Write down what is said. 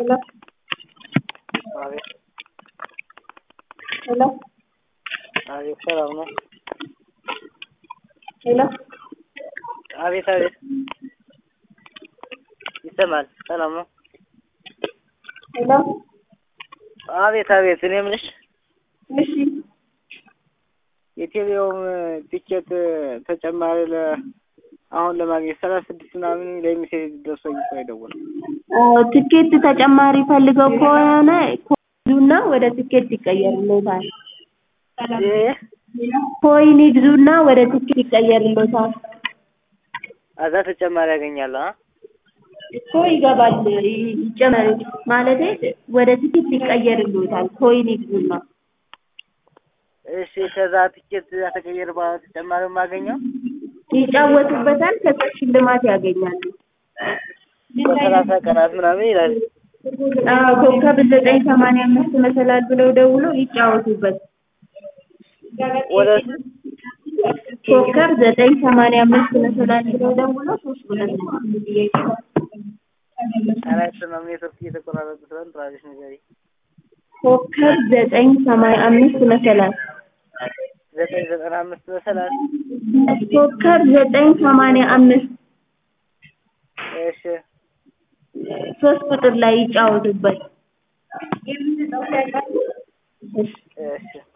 Hello? አቤት Hello? አቤት ሰላም ነው? Hello? አቤት አቤት ይሰማል። ሰላም ነው? Hello? አቤት አቤት እኔ የምልሽ እሺ የቴሌውም ቲኬት ተጨማሪ ለ አሁን ለማግኘት ሰላሳ ስድስት ምናምን ለሚሴጅ ደርሶኝ እኮ የደወለው አዎ ትኬት ተጨማሪ ፈልገው ከሆነ ይግዙና ወደ ትኬት ይቀየርልዎታል። ይህ ኮይን ይግዙና ወደ ትኬት ይቀየርልዎታል። አዛ ተጨማሪ ያገኛለሁ አ እኮ ይገባል ይጨመር ማለቴ ወደ ትኬት ይቀየርልዎታል። ኮይን ይግዙና እሺ ከዛ ቲኬት ተቀየር በኋላ ተጨማሪ የማገኘው ይጫወቱበታል። ከዛ ሽልማት ያገኛሉ። በሰላሳ ቀናት ምናምን ይላል። አዎ ኮከብ ዘጠኝ ሰማንያ አምስት መሰላል ብለው ደውለው ይጫወቱበት። ወደ ኮከብ ዘጠኝ ሰማንያ አምስት መሰላል ብለው ደውለው ሶስት ብለን አራት ነው ኔትወርክ እየተቆራረጠ ስለሆነ ትራዲሽ ነገር ኮከብ ዘጠኝ ሰማንያ አምስት መሰላል ዘጠኝ ዘጠና አምስት መሰላል ኮከብ ዘጠኝ ሰማንያ አምስት እሺ ሶስት ቁጥር ላይ ይጫወቱበት። እሺ